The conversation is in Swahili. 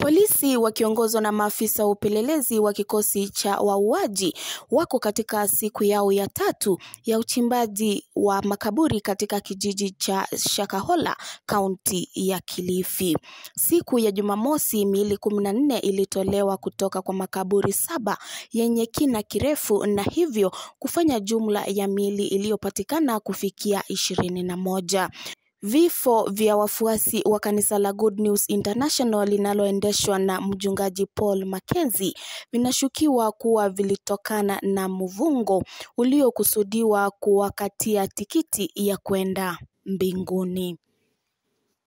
Polisi wakiongozwa na maafisa wa upelelezi wa kikosi cha wauaji wako katika siku yao ya tatu ya uchimbaji wa makaburi katika kijiji cha Shakahola, kaunti ya Kilifi. Siku ya Jumamosi, miili kumi na nne ilitolewa kutoka kwa makaburi saba yenye kina kirefu na hivyo kufanya jumla ya miili iliyopatikana kufikia ishirini na moja. Vifo vya wafuasi wa kanisa la Good News International linaloendeshwa na mchungaji Paul Mackenzie vinashukiwa kuwa vilitokana na mvungo uliokusudiwa kuwakatia tikiti ya kwenda mbinguni.